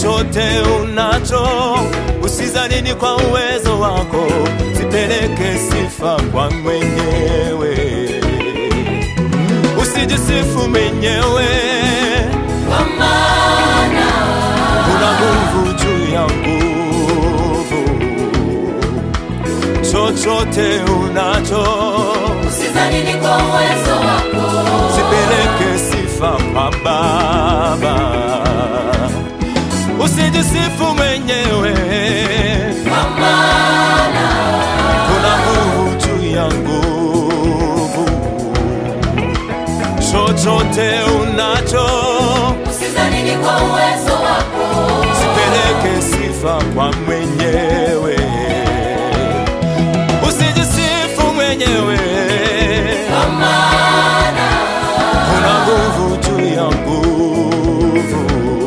chochote unacho, usizanini kwa uwezo wako, zipeleke sifa kwa mwenyewe, usijisifu mwenyewe, Kwa maana una nguvu juu ya nguvu. Chochote unacho, usizanini kwa uwezo wako, zipeleke sifa kwa Baba, usijisifu mwenyewe. kwa maana kuna nguvu juu ya nguvu. Chochote unacho, usizanini kwa uwezo wako, sipeleke sifa kwa mwenyewe, usijisifu mwenyewe. kwa maana Kuna nguvu juu ya nguvu.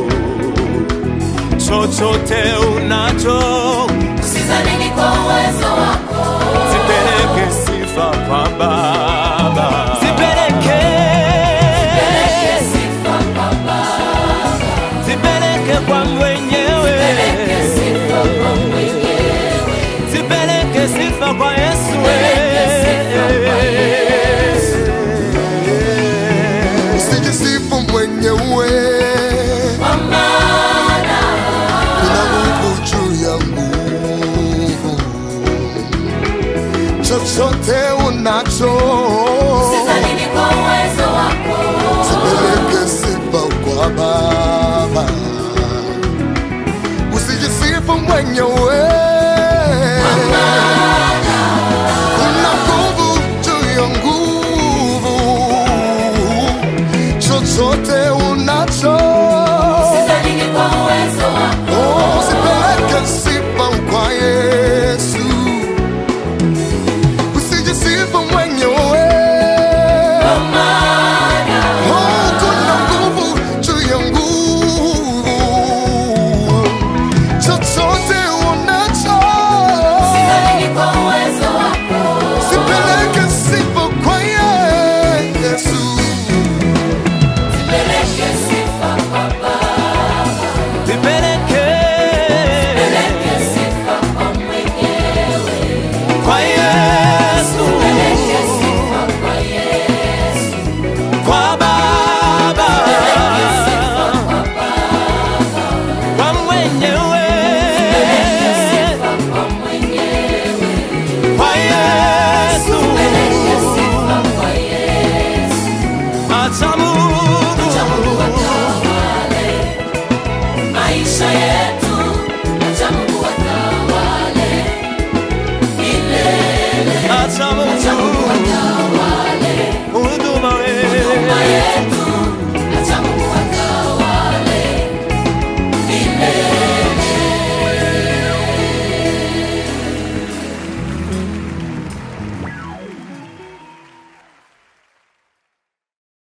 Chochote unacho, usizanini kwa uwezo wako, sipeleke sifa kwa Baba, sipeleke peleke sifa kwa Baba, zipeleke kwa mwenyewe, peleke sifa kwa mwenyewe, zipeleke sifa kwa Yesu. Zipeleke sifa kwa Yesu. Usijisifu mwenyewe, kwa maana kuna nguvu juu ya nguvu. Chochote unacho, usizanini kwa uwezo wako, sipeleke sifa kwa Baba. Usijisifu mwenyewe, kuna nguvu juu ya nguvu. Chochote unacho usizanini kwa uwezo wako, Oh, usipeleke sifa kwa Yesu, usijisifu mwenyewe. kwa maana Oh, kuna nguvu juu ya nguvu. Chochote unacho, usizanini kwa uwezo wako, usipeleke sifa kwa Yesu. peleke sifa kwa Baba, Zipeleke peleke sifa kwa mwenyewe, kwa Yesu, peleke sifa kwa Yesu, kwa Baba, peleke sifa kwa Baba, kwa mwenyewe, peleke sifa kwa mwenyewe, kwa Yesu. peleke sifa kwa Yesu. Acha